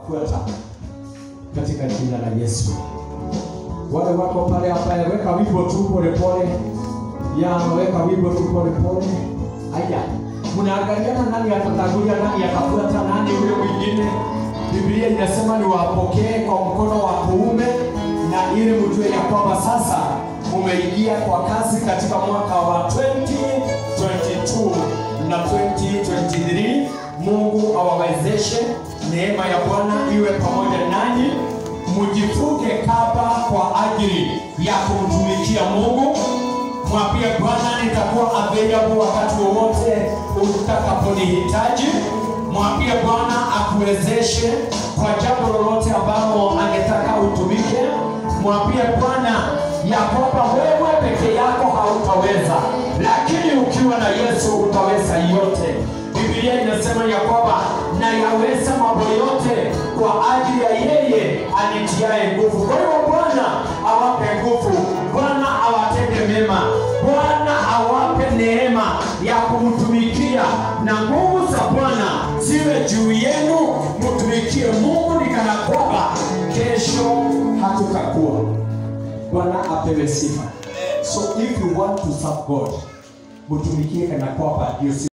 fuata katika jina la Yesu. Wale wako pale ambaye weka wimbo tu polepole, ya weka wimbo tu polepole. Aya, mnaangaliana nani atatangulia, nani atafuata, nani yule mwingine. Biblia inasema ni wapokee kwa mkono wa kuume, na ili mjue ya kwamba sasa mumeingia kwa kazi katika mwaka wa 2022 na 2023. Mungu awawezeshe, neema ya Bwana iwe pamoja nanyi, mjifunge kaba kwa ajili ya kumtumikia Mungu. Mwambie Bwana, nitakuwa available wakati wowote utakaponihitaji. Mwambie Bwana akuwezeshe kwa jambo lolote ambalo angetaka utumike. Mwambie Bwana ya kwamba wewe peke yako hautaweza, lakini ukiwa na Yesu utaweza yote. Biblia inasema ya kwamba nayaweza mambo yote kwa ajili ya yeye anitiaye nguvu. Kwa hiyo Bwana awape nguvu, Bwana awatende mema, Bwana awape neema ya kumtumikia, na nguvu za Bwana ziwe juu yenu, mtumikie Mungu ni kana kwamba kesho hatutakuwa. Bwana apewe sifa. So if you want to serve God, mtumikie kana kwamba ndio